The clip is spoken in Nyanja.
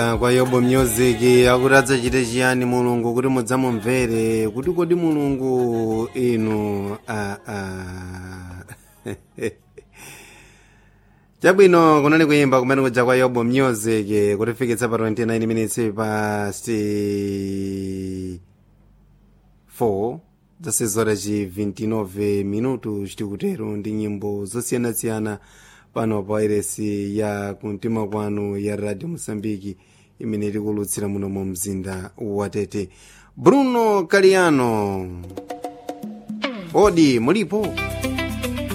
kwa yobo music akuti adzachite chiyani mulungu kuti mudzamumvere kuti kodi mulungu inu ah, ah. chabwino kunali kuyimba kumene kuja kwa yobo music kutifikitsa pa 29 minutes past 4 zasezora ci 29 minutu chitikutero ndi nyimbo zosiyanasiyana pano pa wairesi ya kumtima kwanu ya radio mosambiki imene tikulutsira muno mu mzinda wa tete bruno caliano odi mulipo